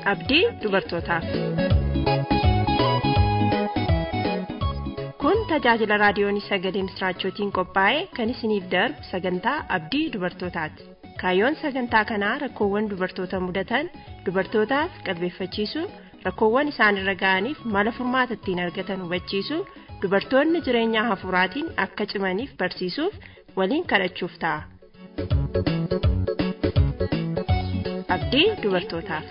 abdii dubartootaaf. Kun tajaajila raadiyoon sagalee misraachootiin qophaa'e kan isiniif darbu sagantaa abdii dubartootaati. Kaayyoon sagantaa kanaa rakkoowwan dubartoota mudatan dubartootaaf qalbeeffachiisuu rakkoowwan isaanirra ga'aniif mala furmaata ittiin argatan hubachiisuu dubartoonni jireenya hafuuraatiin akka cimaniif barsiisuuf waliin kadhachuuf ta'a. Abdii dubartootaaf.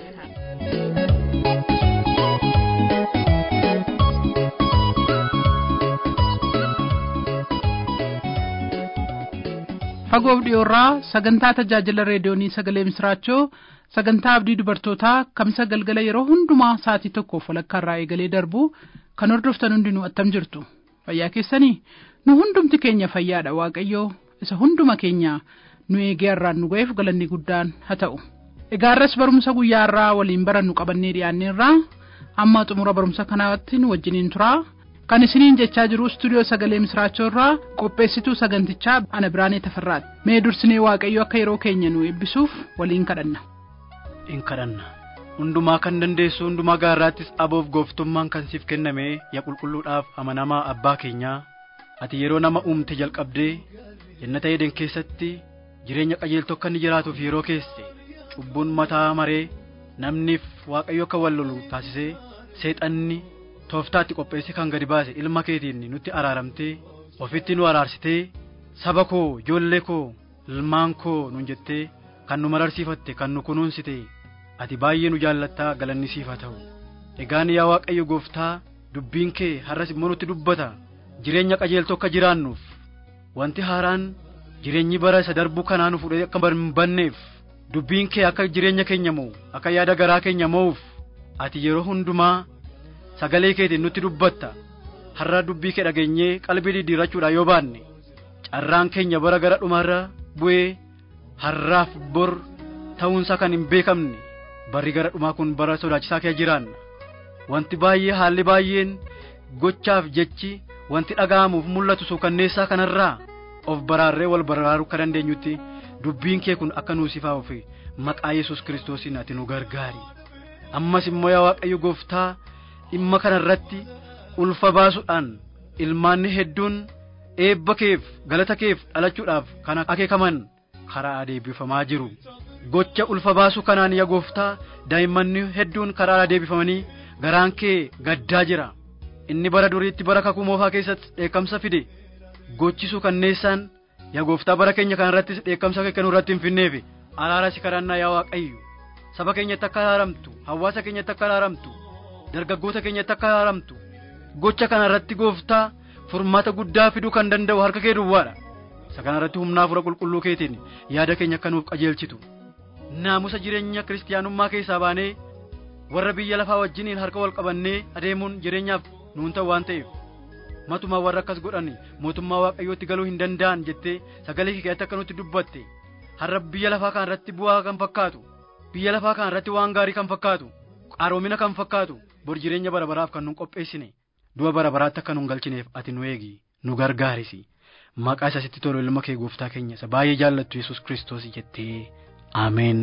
fagoof dhiyoorraa sagantaa tajaajila reediyoonii sagalee misraachoo sagantaa abdii dubartootaa kamisa galgala yeroo hundumaa sa'atii tokkoof walakkaa irraa eegalee darbu kan hordoftan hundinuu attam jirtu fayyaa keessanii nu hundumti keenya fayyaadha waaqayyoo isa hunduma keenya nu eegee har'aan nu ga'eef galanni guddaan haa ta'u egaa irras barumsa guyyaa irraa waliin barannu qabannee dhiyaanneerraa amma xumura barumsa kanaatti nu wajjiniin turaa kan isiniin jechaa jiru istuudiyoo sagalee misraachoo irraa qopheessituu sagantichaa ana biraanee tafarraati mee dursinee waaqayyo akka yeroo keenya nu eebbisuuf waliin kadhanna. in kadhanna hundumaa kan dandeessu hundumaa gaarraattis aboof gooftummaan kan siif kenname yaa qulqulluudhaaf amanamaa abbaa keenyaa ati yeroo nama uumte jalqabdee jannata eden keessatti jireenya qajeeltoo akka inni jiraatuuf yeroo keesse cubbuun mataa maree namniif waaqayyo akka wal lolu taasisee seexanni tooftaatti qopheesse kan gadi baase ilma keetiin nutti araaramtee ofitti nu araarsitee saba koo ijoollee koo ilmaan koo nun jettee kan nu mararsiifatte kan nu kunuunsite ati baay'ee nu jaallattaa galanni siif haa ta'u egaan yaa waaqayyo gooftaa dubbiin kee har'as immoo nutti dubbata jireenya qajeeltoo akka jiraannuuf wanti haaraan jireenyi bara isa darbuu kanaa nu fudhee akka hin banneef dubbiin kee akka jireenya keenya mo'u akka yaada garaa keenya mo'uuf ati yeroo hundumaa sagalee keetiin nutti dubbatta har'a dubbii kee dhageenyee qalbii diddiirrachuudhaan yoo baanne carraan keenya bara gara dhumaarra bu'ee har'aaf bor ta'uunsaa kan hin beekamne barri gara dhumaa kun bara sodaachisaa kee jiraanna wanti baay'ee haalli baay'een gochaaf jechi wanti dhaga'amuuf mul'atu suukanneessaa kanarraa of baraarree wal baraaruu akka dandeenyutti dubbiin kee kun akka nuusifaa'uuf maqaa yesus kiristoosiin ati nu gargaari ammas immoo yaa waaqayyo gooftaa dhimma kana irratti ulfa baasuudhaan ilmaanni hedduun eebba keef galata keef dhalachuudhaaf kan akeekaman karaa adeebifamaa jiru gocha ulfa baasuu kanaan yaa gooftaa daa'immanni hedduun karaa adeebifamanii garaan kee gaddaa jira inni bara duriitti bara kakuu moofaa keessatti dheekkamsa fide gochisuu kanneessaan yaa gooftaa bara keenya kana irrattis dheekkamsa kee kennuu irratti hin finneef araara si kadhannaa yaa waaqayyo saba keenyatti akka araaramtu hawaasa keenyatti akka araaramtu dargaggoota keenyatti akka araaramtu gocha kana irratti gooftaa furmaata guddaa fiduu kan danda'u harka kee duwwaadha isa kana irratti humnaa fura qulqulluu keetiin yaada keenya akka nuuf qajeelchitu naamusa jireenya kiristiyaanummaa keessaa baanee warra biyya lafaa wajjiniin harka wal qabannee adeemuun jireenyaaf nuun ta'u waan ta'eef matumaa warra akkas godhan mootummaa waaqayyootti galuu hin danda'an jettee sagalee kee keessatti akka nutti dubbatte har'a biyya lafaa kana irratti bu'aa kan fakkaatu biyya lafaa kana irratti waan gaarii kan fakkaatu qaroomina kan fakkaatu bor jireenya bara baraaf kan nun qopheessine du'a bara baraatti akka nun galchineef ati nu eegi nu gargaarisi maqaa isa sitti tolu ilma kee gooftaa keenya isa baay'ee jaallattu yesus kiristoos jettee ameen.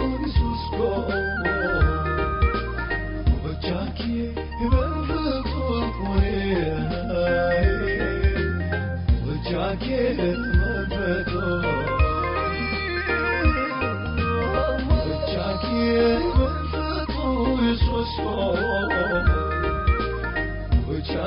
Jackie,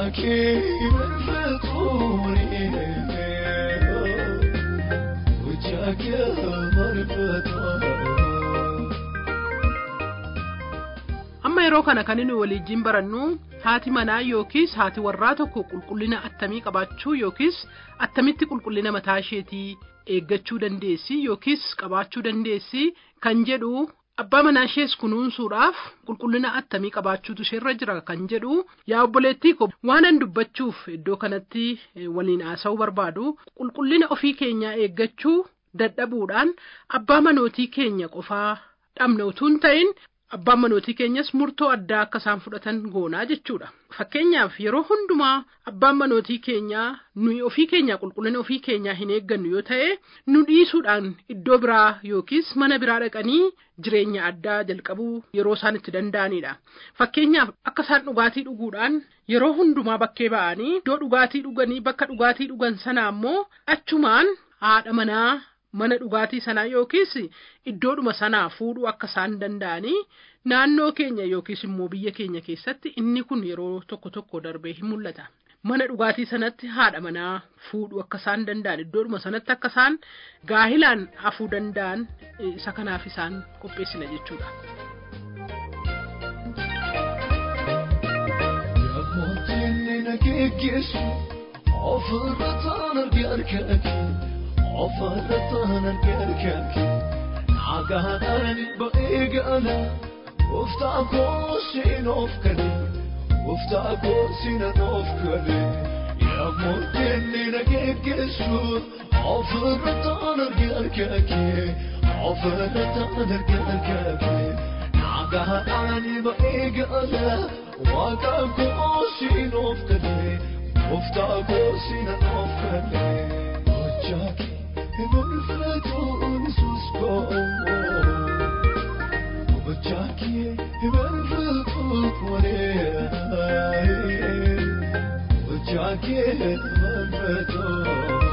amma yeroo kana kan inni waliijjiin barannu haati manaa yookiis haati warraa tokko qulqullina attamii qabaachuu yookiis attamitti qulqullina mataa isheetii eeggachuu dandeessi yookiis qabaachuu dandeessi kan jedhu abbaa manaa ishees kunuunsuudhaaf qulqullina attamii qabaachuutu isheerra jira kan jedhu yaa obboleettii ko waanan dubbachuuf iddoo kanatti waliin haasa'uu barbaadu qulqullina ofii keenyaa eeggachuu dadhabuudhaan abbaa manootii keenya qofaa dhabna utuu hin ta'in abbaan manootii keenyas murtoo addaa akka isaan fudhatan goonaa jechuudha. Fakkeenyaaf yeroo hundumaa abbaan manootii keenyaa nuyi ofii keenyaa qulqullina ofii keenyaa hin eeggannu yoo ta'e nu dhiisuudhaan iddoo biraa yookiis mana biraa dhaqanii jireenya addaa jalqabuu yeroo isaan itti danda'anidha. Fakkeenyaaf akka isaan dhugaatii dhuguudhaan yeroo hundumaa bakkee ba'anii iddoo dhugaatii dhuganii bakka dhugaatii dhugan sanaa immoo achumaan haadha manaa mana dhugaatii sanaa yookiis iddoodhuma sanaa fuudhuu akka isaan danda'anii naannoo keenya yookiis immoo biyya keenya keessatti inni kun yeroo tokko tokko darbee hin mul'ata. Mana dhugaatii sanatti haadha manaa fuudhuu akka isaan danda'an iddoodhuma sanatti akka isaan gaahilaan hafuu danda'an isa kanaaf isaan qopheessina jechuudha. Ofirrattaan argargaafi nagaan bareegala gooftaa koosiin of kale gooftaa koosiin of kale yemmuu inni na geggeessu ofirrattaan argargaafi ofirrattaan argargaafi nagaan bareegala waaqa koosiin of kale gooftaa koosiin of kale. Jackie, Emerfeton Susko. Jackie, Emerfeton Kore. Jackie, Emerfeton.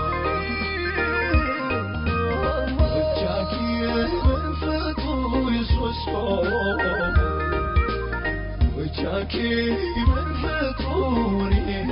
Jackie, Emerfeton Susko. Jackie, Emerfeton.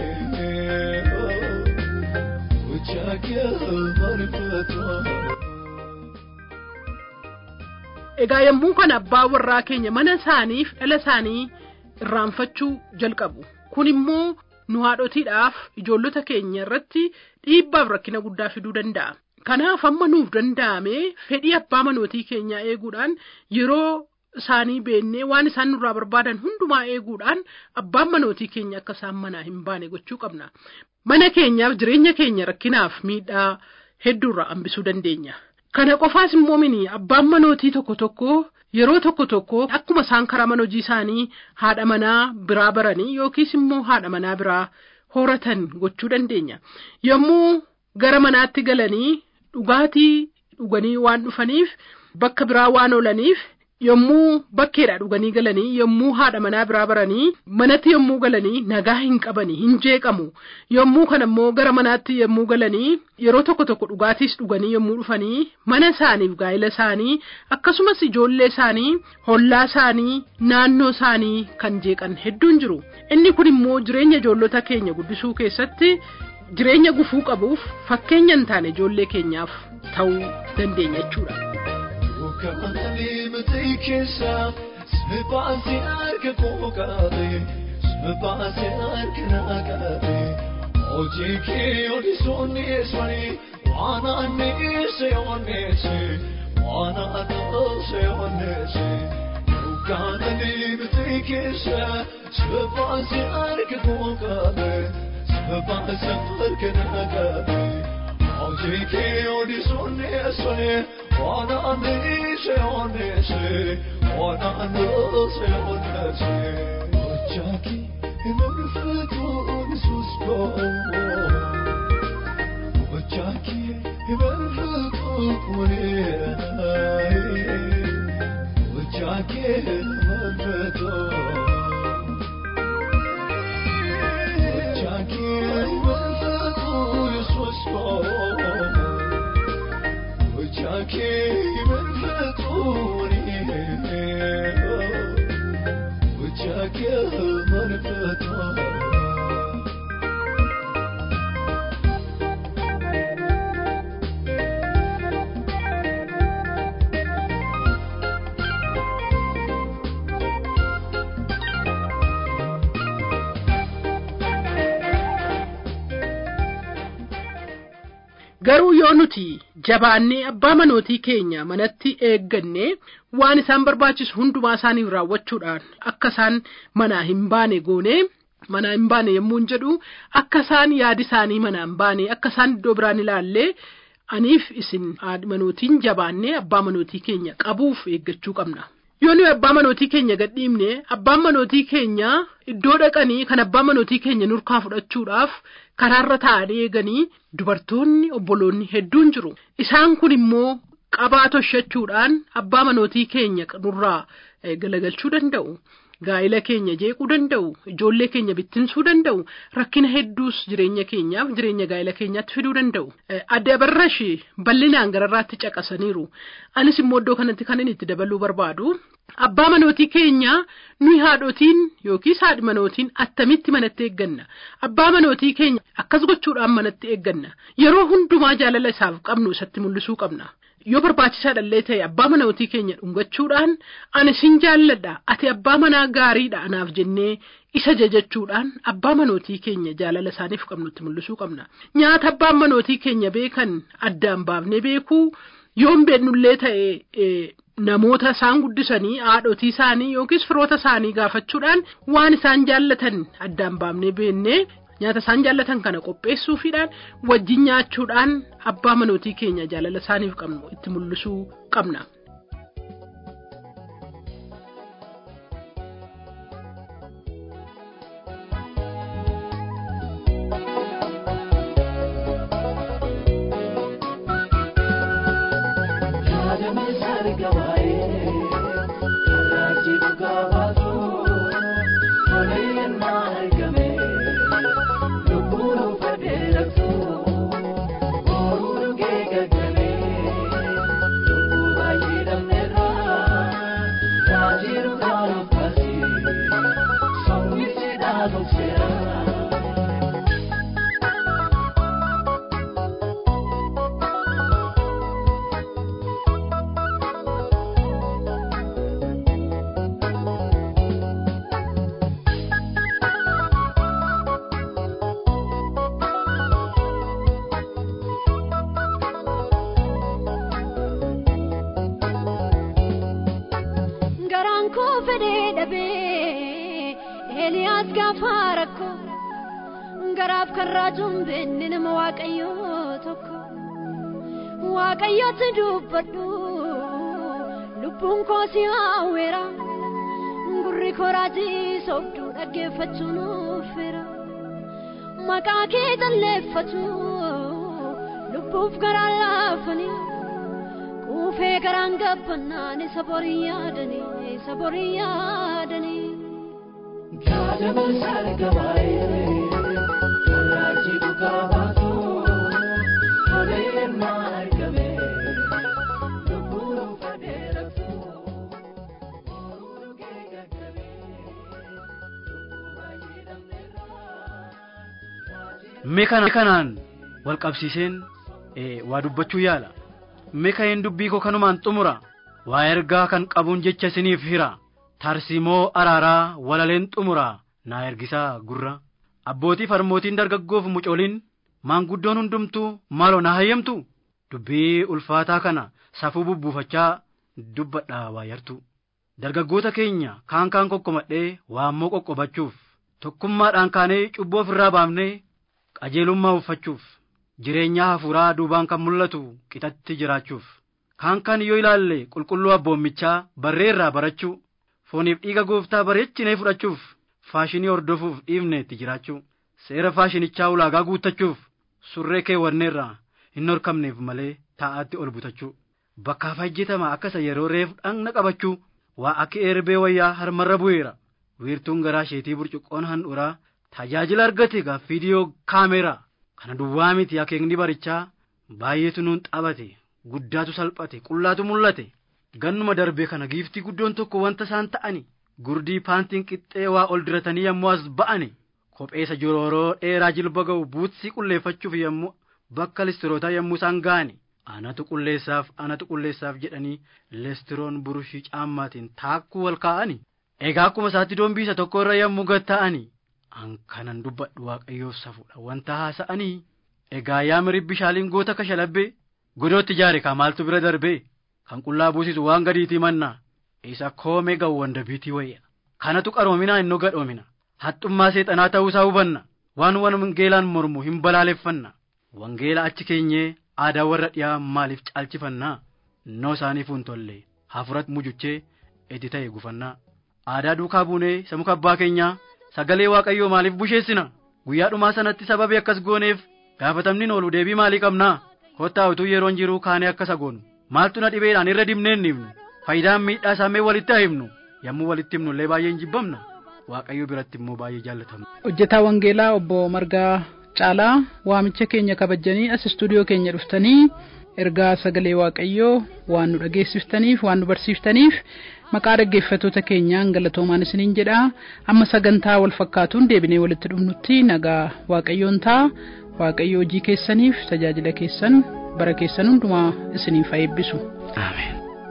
Egaa yommuu kana abbaa warraa keenya mana isaaniif dhala isaanii irraanfachuu jalqabu. Kun immoo nu haadhotiidhaaf ijoollota keenya irratti dhiibbaaf rakkina guddaa fiduu danda'a. Kanaaf amma nuuf danda'ame fedhii abbaa manootii keenyaa eeguudhaan yeroo isaanii beennee waan isaan nurraa barbaadan hundumaa eeguudhaan abbaan manootii keenya akka isaan manaa hin baane gochuu qabna. Mana keenyaaf jireenya keenya rakkinaaf miidhaa hedduurraa hambisuu dandeenya. Kana qofaas immoo mini abbaan manootii tokko tokko yeroo tokko tokko akkuma isaan karaa mana hojii isaanii haadha manaa biraa baranii yookiis immoo haadha manaa biraa horatan gochuu dandeenya. Yommuu gara manaatti galanii dhugaatii dhuganii waan dhufaniif bakka biraa waan oolaniif yommuu bakkeedha dhuganii galanii yommuu haadha manaa biraa baranii manatti yommuu galanii nagaa hin qabanii hin jeeqamu yommuu kana immoo gara manaatti yommuu galanii yeroo tokko tokko dhugaatiis dhuganii yommuu dhufanii mana isaaniif gaa'ila isaanii akkasumas ijoollee isaanii hollaa isaanii naannoo isaanii kan jeeqan hedduun jiru inni kun immoo jireenya ijoollota keenya guddisuu keessatti jireenya gufuu qabuuf fakkeenya hin taane ijoollee keenyaaf ta'uu dandeenya jechuudha. Kaananii miti keessa sibaasii harka koo qabe sibaasii harka naa qabe hojii kee odisuun eessanii waan anneesse onneesse waan anneesse onneesse. Kaananii miti keessa sibaasii harka koo qabe sibaasii harka naa qabe hojii kee odisuun eessanii. Wana anese anese, wana anese anese. Ochaki emerfeto onsusko. Ochaki emerfeto kure. Ochaki emerfeto. Ochaki emerfeto onsusko. Jackie Manfatoni Jackie Manfatoni garuu yoo nuti jabaannee abbaa manootii keenya manatti eegganne waan isaan barbaachisu hundumaa isaaniif raawwachuudhaan akka isaan manaa hin baane goone manaa hin baane yommuu hin jedhu akka isaan yaadi isaanii manaa hin baane akka isaan iddoo biraan ilaallee aniif isin haadha manootiin jabaannee abbaa manootii keenya qabuuf eeggachuu qabna. Yoo nuyi abbaa manootii keenya gadhiibne abbaan manootii keenya iddoo dhaqanii kan abbaa manootii keenya nurkaa fudhachuudhaaf karaarra taa'anii eeganii dubartoonni obboloonni hedduun jiru. Isaan kun immoo qabaa toshachuudhaan abbaa manootii keenya nurraa galagalchuu danda'u. Gaa'ila keenya jeequu danda'u, ijoollee keenya bittinsuu danda'u, rakkina hedduus jireenya keenyaaf jireenya gaa'ila keenyaatti fiduu danda'u. Adda barrashi bal'inaan gararraatti caqasaniiru. Anis immoo iddoo kanatti kan inni itti dabaluu barbaadu. Abbaa manootii keenya nuyi haadhotiin yookiis haadhi manootiin attamitti manatti eegganna. Abbaa manootii keenya akkas gochuudhaan manatti eegganna. Yeroo hundumaa jaalala isaaf qabnu isatti mul'isuu qabna. yoo barbaachisaadhallee ta'e abbaa manootii keenya dhungachuudhaan ani sin jaalladha ati abbaa manaa gaariidha anaaf jennee isa jajachuudhaan abbaa manootii keenya jaalala isaaniif qabnutti mul'isuu qabna nyaata abbaan manootii keenya beekan addaan baafnee beekuu yoon beennullee ta'e namoota isaan guddisanii haadhotii isaanii yookiis firoota isaanii gaafachuudhaan waan isaan jaallatan addaan baafnee beennee nyaata isaan jaallatan kana qopheessuufiidhaan wajjin nyaachuudhaan abbaa manootii keenya jaalala isaaniif qabnu itti mul'isuu qabna. Eliyaas gaafa rakkoo garaaf kan raajuun beenne nama waaqayyoo tokko waaqayyooti dubbadhu lubbuun koo si hawweera gurri koo raajii sobduu dhaggeeffachuun uffeera maqaa kee jalleeffatu lubbuuf garaa laafanii quufee garaan gabbannaan isa borii yaadanii isa borii yaadanii. Gaadama sargabaayee karraajii dhugaa baatu tolee margame lubbuun fadeeratu ooluu kee gaggabee lubbuu baay'ee dhabneerraa. Mee kana kanaan wal qabsiiseen waa dubbachuu yaala. Mee ka'een dubbii koo kanumaan xumura waa ergaa kan qabuun jecha isiniif hira. Tarsimoo araaraa walaleen xumuraa naa ergisaa gurra. Abbootii farmootiin dargaggoof mucooliin maanguddoon hundumtuu maaloo naa hayyamtu. Dubbii ulfaataa kana safuu bubbuufachaa dubbadhaa waa yartu. Dargaggoota keenya kaan kaan kokkomadhee waammoo qoqqobachuuf tokkummaadhaan kaanee cubboo ofirraa baafnee qajeelummaa uffachuuf jireenya hafuuraa duubaan kan mul'atu qixatti jiraachuuf kaan kaan yoo ilaalle qulqulluu abboommichaa barreerraa barachuu fooniif dhiiga gooftaa bareechinee fudhachuuf faashinii hordofuuf dhiifne itti jiraachuu seera faashinichaa ulaagaa guuttachuuf surree keewwanneerraa hin horkamneef malee taa'aatti ol butachuu bakkaaf hajjetama akkasa yeroo reef dhagna qabachuu waa akka erbee wayyaa harmarra bu'eera wiirtuun garaa isheetii burcuqqoon handhuraa tajaajila argate gaaf viidiyoo kaameeraa kana duwwaa miti akeekni barichaa baay'eetu nuun xabate guddaatu salphate qullaatu mul'ate gannuma darbee kana giiftii guddoon tokko wanta isaan ta'ani gurdii paantiin qixxee waa ol diratanii yommuu as ba'ani kopheessa jorooroo dheeraa jilba ga'u buutsii qulleeffachuuf yommuu bakka listirootaa yommuu isaan ga'ani anatu qulleessaaf anatu qulleessaaf jedhanii listiroon burushii caammaatiin taakkuu wal kaa'ani egaa akkuma isaatti doombiisa tokko irra yommuu gatta'ani an kanan dubbadhu waaqayyoof safuudha wanta haasa'anii egaa yaa miribbishaaliin goota kashalabbee godootti ijaare kaa maaltu bira darbee kan qullaa buusisu waan gadiitii mannaa isa koomee gawwanda biitii wayya kanatu qaroominaa innoo gadhoomina haxxummaa seexanaa ta'uusaa hubanna waan wangeelaan mormu hin balaaleffanna wangeela achi keenyee aadaa warra dhiyaa maaliif caalchifannaa innoo isaaniif hin tolle hafuuratti mujuchee itti ta'e gufannaa aadaa duukaa buunee isa muka abbaa keenyaa sagalee waaqayyoo maaliif busheessina guyyaa dhumaa sanatti sababii akkas gooneef gaafatamni oolu deebii maalii qabnaa kottaa utuu yeroon jiru kaanee akkas goonu maaltu na dhibeedhaan irra dibnee hin himnu faayidaan miidhaa isaamee walitti haa himnu yommuu walitti himnu illee baay'ee hin jibbamna waaqayyo biratti immoo baay'ee jaallatamna. hojjetaa wangeelaa obbo Margaa Caalaa waamicha keenya kabajanii as istuudiyoo keenya dhuftanii ergaa sagalee waaqayyoo waan nu dhageessiftaniif waan nu barsiiftaniif maqaa dhaggeeffattoota keenyaan galatoomaan isiniin jedha amma sagantaa wal fakkaatuun deebinee walitti dhufnutti nagaa waaqayyoon ta'a waaqayyo hojii keessaniif tajaajila keessan bara keessan hundumaa isiniif haa eebbisu. Ameen.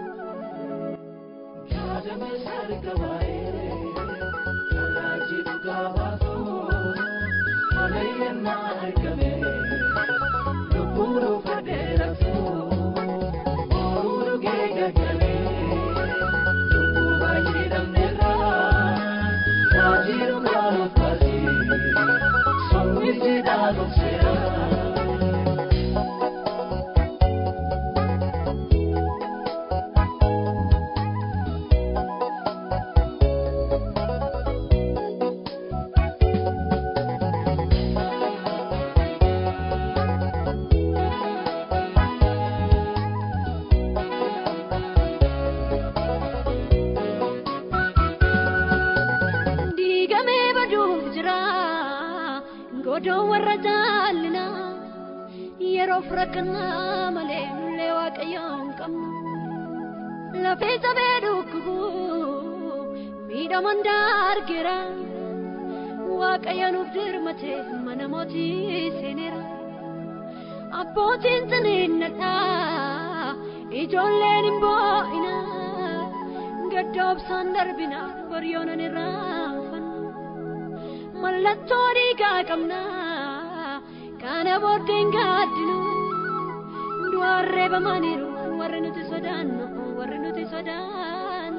diigamee baduuf jira godoo warra jaallina yeroof rakkannaa malee nullee waaqayyoon qabnu lafee cabee dhukkubu miidhaman daargeera waaqayyo nuuf dirmate mana mootii seeneera abbootiin ciniinnadha ijoolleen hin boo'ina gaddoobsaan darbina boryoonan irraanfanna mallattoo dhiigaa qabna kana booddeen gaaddinu du'aan reebamaniiru warri nuti sodaannu warri nuti sodaannu.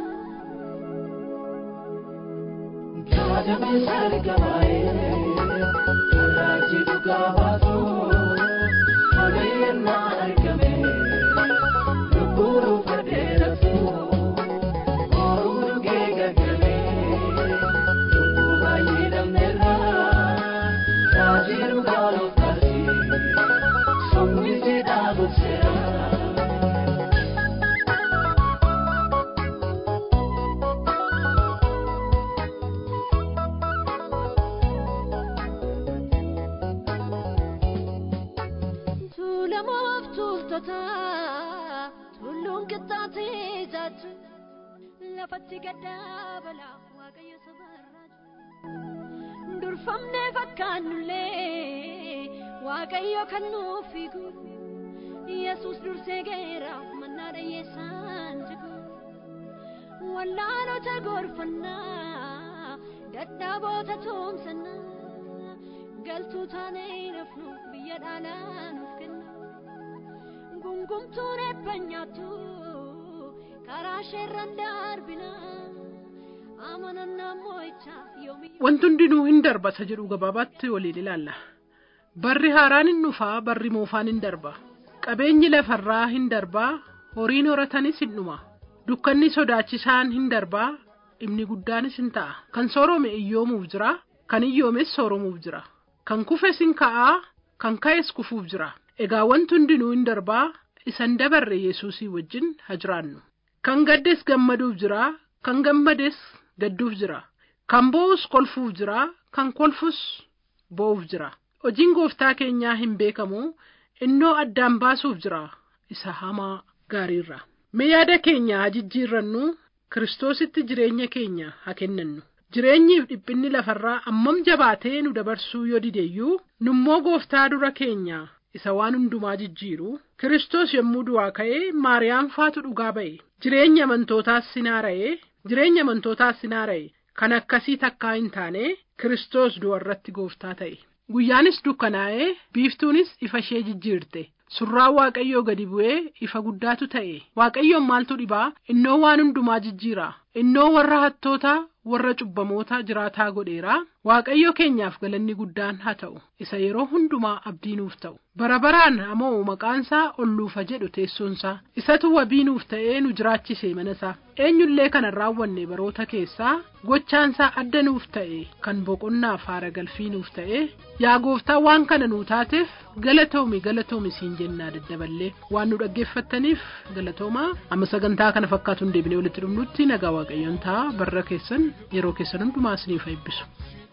Tuulamoof tuultota tulluun qixxaatee jaatu lafatti gaddaa balaa waaqayyo sabarraatu durfamnee fakkaannullee waaqayyo kan nuuf fiigu yesus dursee geeraaf mannaa dhayyeessaan jigu wallaalota gorfannaa dadhaaboota toomsannaa galtuu taanee nafnu biyya dhaalaa nuuf kenna gungumtuun eebba nyaattu karaa sheerran darbina amanannaa moo'ichaa yoomii Wanti hundinuu hin darbata jedhu gabaabaatti waliin ilaalla. Barri haaraan hin dhufaa, barri moofaan hin darba. Qabeenyi lafarraa hin darbaa, horiin horatanis hin dhuma. Dukkanni sodaachisaan hin darbaa, dhimni guddaanis hin ta'a. Kan soorome iyyoomuuf jira, kan iyyoomes sooromuuf jira. Kan kufes hin ka'aa, kan ka'es kufuuf jira. Egaa wanti hundinuu hin darbaa, isan dabarre Yesuusii wajjin haa jiraannu. Kan gaddes gammaduuf jira, kan gammades gadduuf jira. Kan boo'us kolfuuf jira, kan kolfus boo'uuf jira. Hojiin gooftaa keenyaa hin beekamu, innoo addaan baasuuf jira, isa hamaa gaariirra. Mee yaada keenya haa jijjiirrannu, Kiristoositti jireenya keenya haa kennannu. Jireenyiif dhiphinni lafarraa ammam jabaatee nu dabarsuu yoo dideeyyuu, nummoo gooftaa dura keenya isa waan hundumaa jijjiiru, Kiristoos yommuu du'aa ka'ee Maariyaam faatu dhugaa ba'e. Jireenya amantootaas sinaara'ee, jireenya amantootaas sinaara'e. Kan akkasii takkaa hin taane Kiristoos du'arratti gooftaa ta'e. guyyaanis dukkanaa'ee biiftuunis ifa ishee jijjiirte surraa waaqayyoo gadi bu'ee ifa guddaatu ta'e waaqayyoon maaltu dhibaa innoo waan hundumaa jijjiira innoo warra hattootaa warra cubbamoota jiraataa godheera waaqayyo keenyaaf galanni guddaan haa ta'u isa yeroo hundumaa abdii nuuf ta'u bara baraan amoo maqaansaa olluufa jedhu teessoonsaa isatu wabii nuuf ta'ee nu jiraachise manasaa eenyullee kana raawwanne baroota keessaa gochaansaa adda nuuf ta'e kan boqonnaaf haara galfii nuuf ta'e yaa gooftaa waan kana nuu taateef galatoomi galatoomi siin jennaa daddaballee waan nu dhaggeeffattaniif galatoomaa amma sagantaa kana fakkaatu hin deebinee walitti dhumnutti nagaa waaqayyoon ta'a barra keessan yeroo keessan hundumaa isiniif eebbisu.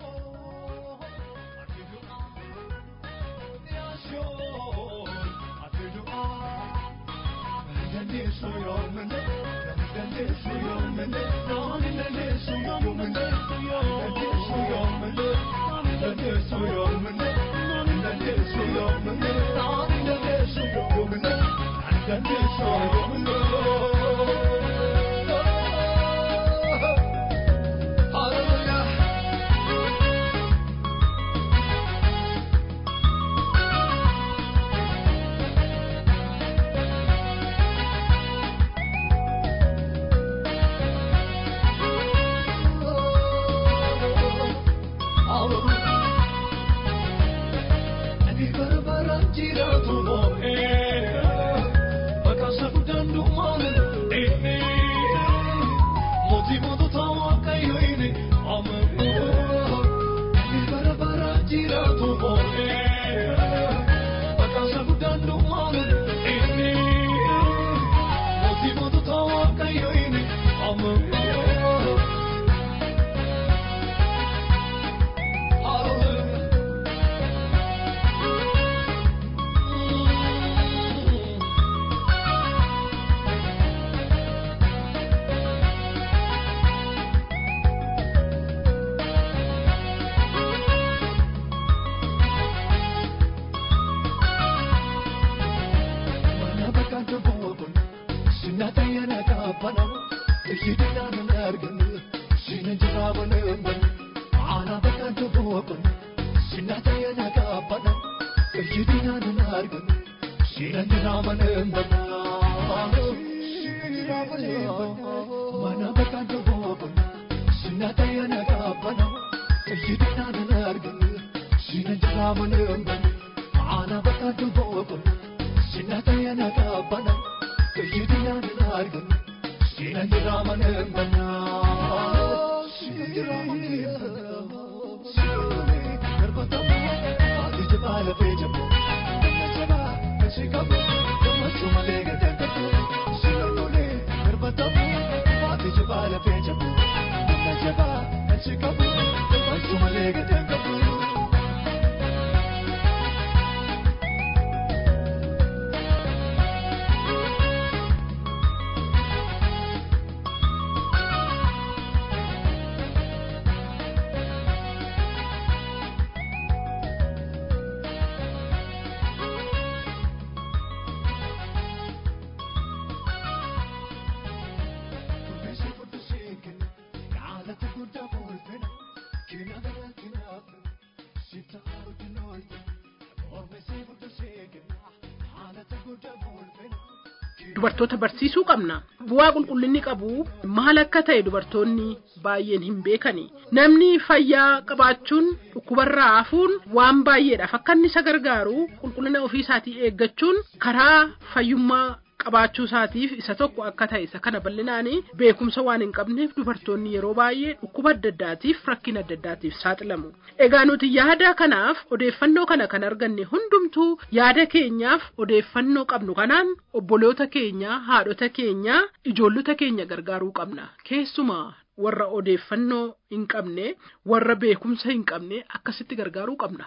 dubartoota barsiisuu qabna bu'aa qulqullinni qabu maal akka ta'e dubartoonni baay'een hin beekani namni fayyaa qabaachuun dhukkubarraa hafuun waan baay'eedhaaf akka inni isa gargaaru qulqullina ofii isaatii eeggachuun karaa fayyummaa qabaachuu isaatiif isa tokko akka ta'e isa kana bal'inaanii beekumsa waan hin qabneef dubartoonni yeroo baay'ee dhukkuba adda addaatiif rakkina adda addaatiif saaxilamu. Egaa nuti yaada kanaaf odeeffannoo kana kan arganne hundumtuu yaada keenyaaf odeeffannoo qabnu kanaan obboloota keenya haadhota keenya ijoollota keenya gargaaruu qabna keessumaa warra odeeffannoo hin qabne warra beekumsa hin qabne akkasitti gargaaruu qabna.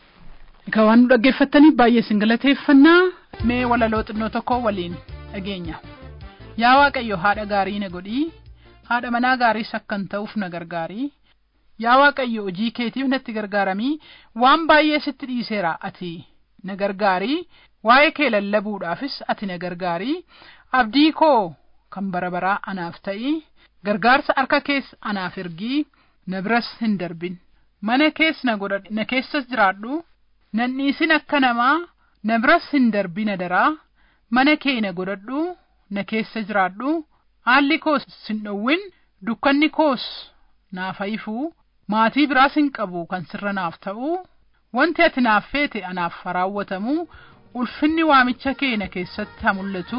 Egaa waan nu dhaggeeffattaniif baay'ee isin galateeffannaa mee walaloo xinnoo tokko waliin dhageenya. Yaa Waaqayyo haadha gaarii na godhii, haadha manaa gaariis akkan ta'uuf na gargaarii. Yaa Waaqayyo hojii keetiif natti gargaaramii, waan baay'ee sitti dhiiseera ati na gargaarii, waa'ee kee lallabuudhaafis ati na gargaarii, abdii koo kan bara baraa anaaf ta'ii, gargaarsa harka kees anaaf ergii, na biras hin darbin. mana kees na godhadhu na keessas jiraadhu nan dhiisin akka namaa na biras hin darbina daraa mana kee na godhadhu na keessa jiraadhu haalli koos sin dhowwin dukkanni koos naaf haifuu maatii biraas hin qabu kan sirra naaf ta'u wanti ati naaf feete anaaf raawwatamu ulfinni waamicha kee na keessatti haa mul'atu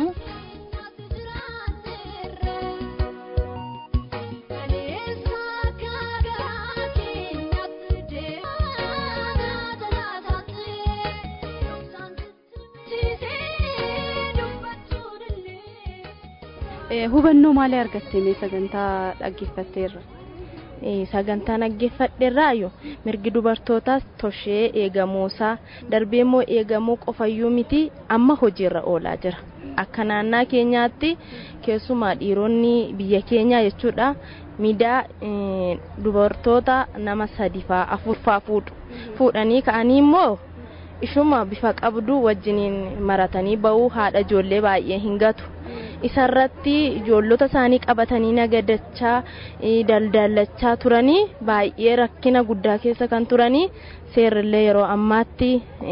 hubannoo maalii argatte mee sagantaa dhaggeeffatteerra sagantaa dhaggeeffadheerraayo mirgi dubartootaas toshee eegamuusaa darbee immoo eegamuu qofayyuu miti amma hojiirra oolaa jira akka naannaa keenyaatti keessumaa dhiironni biyya keenyaa jechuudha miidaa dubartoota nama sadi faa afur faa fuudhu fuudhanii ka'anii immoo ishuma bifa qabdu wajjiniin maratanii ba'uu haadha ijoollee baay'ee hin gatu isarratti ijoollota isaanii qabatanii nagadachaa daldalachaa turanii baay'ee rakkina guddaa keessa kan turanii seerrillee yeroo ammaatti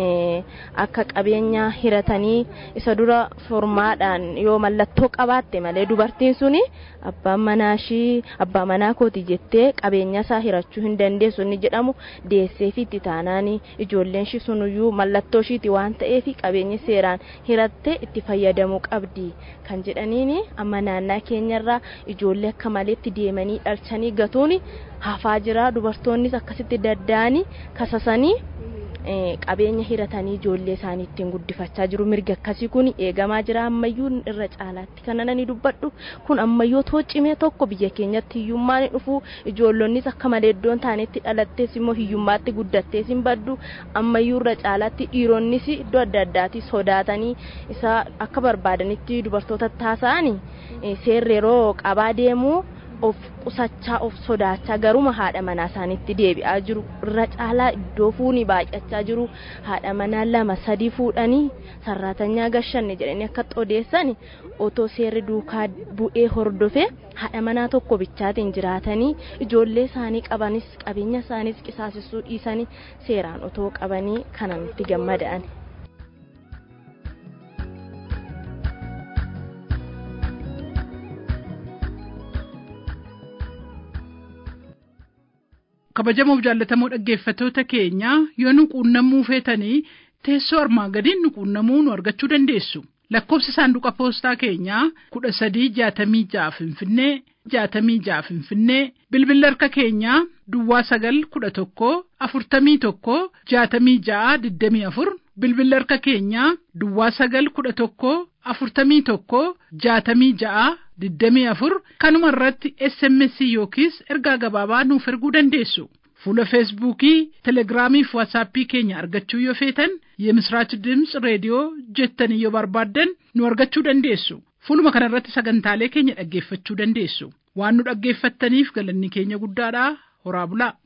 akka qabeenya hiratanii isa dura formaadhaan yoo mallattoo qabaatte malee dubartiin suni abbaan manaashii abbaa manaa kooti jettee qabeenya isaa hirachuu hin dandeessu inni jedhamu deesseefi itti taanaani ijoolleen shi sunuyyuu mallattoo ishiiti waan ta'eef qabeenya seeraan hirattee itti fayyadamuu qabdi kan jedhaniini amma naannaa keenyarraa ijoollee akka maleetti deemanii dhalchanii gatuuni hafaa jira dubartoonnis akkasitti dadda'anii kasasanii qabeenya hiratanii ijoollee isaanii ittiin guddifachaa jiru mirgi akkasii kun eegamaa jira ammayyuu irra caalaatti kana nani dubbadhu kun ammayyuu toocimee tokko biyya keenyatti hiyyummaan dhufu ijoollonnis akka malee iddoon taanetti dhalattees immoo hiyyummaatti guddattees hin baddu ammayyuu irra caalaatti dhiironnis iddoo adda addaatti sodaatanii isa akka barbaadanitti dubartoota taasa'anii seerri yeroo qabaa deemuu of qusachaa of sodaachaa garuma haadha manaa isaanitti deebi'aa jiru irra caalaa iddoo fuuni baay'achaa jiru haadha manaa lama sadii fuudhanii sarraatanyaa gashanne jedhanii akka odeessan otoo seerri duukaa bu'ee hordofee haadha manaa tokko bichaatiin jiraatanii ijoollee isaanii qabanis qabeenya isaaniis qisaasessuu dhiisanii seeraan otoo qabanii kanan itti gammada'an. kabajamoo jaallatamoo dhaggeeffatoota keenya yoo nu quunnamuu feetanii teessoo armaan gadiin nu quunnamuu nu argachuu dandeessu lakkoofsi saanduqa poostaa keenyaa kudha sadii jaatamii ja'a finfinnee jaatamii ja'a finfinnee bilbilli harka keenyaa duwwaa sagal kudha tokko afurtamii tokko jaatamii ja'a digdamii afur bilbilli harka keenyaa duwwaa sagal kudha tokko afurtamii tokko jaatamii ja'a digdamii afur kanuma irratti sms yookiis ergaa gabaabaa nuuf erguu dandeessu fuula feesbuukii telegiraamii fi waatsaappii keenya argachuu yoo feetan የምስራች ድምፅ ሬዲዮ jettanii yoo barbaaddan nu argachuu dandeessu fuuluma kana irratti sagantaalee keenya dhaggeeffachuu dandeessu waan nu dhaggeeffattaniif galanni keenya guddaadha horaa bulaa